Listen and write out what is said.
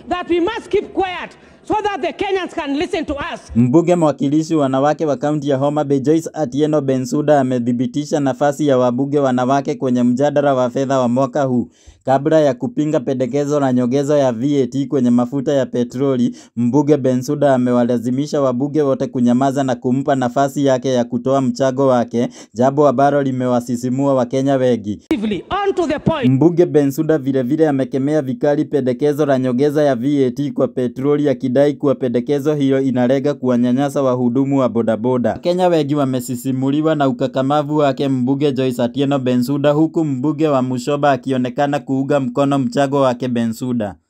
that we must keep quiet so that the Kenyans can listen to us. Mbunge mwakilishi wanawake wa kaunti ya Homa Bay Joyce Atieno Bensouda amethibitisha nafasi ya wabunge wanawake kwenye mjadala wa fedha wa mwaka huu. Kabla ya kupinga pendekezo la nyongeza ya VAT kwenye mafuta ya petroli, mbunge Bensouda amewalazimisha wabunge wote kunyamaza na kumpa nafasi yake ya kutoa mchango wake, jambo ambalo limewasisimua Wakenya wengi. On to the point. Mbunge Bensouda vilevile amekemea vikali pendekezo la nyongeza ya VAT kwa petroli akidai kuwa pendekezo hiyo inalenga kuwanyanyasa wahudumu wa bodaboda. Wakenya wengi wamesisimuliwa na ukakamavu wake mbunge Joyce Atieno Bensouda huku mbunge wa Mushoba akionekana kuunga mkono mchango wake Bensouda.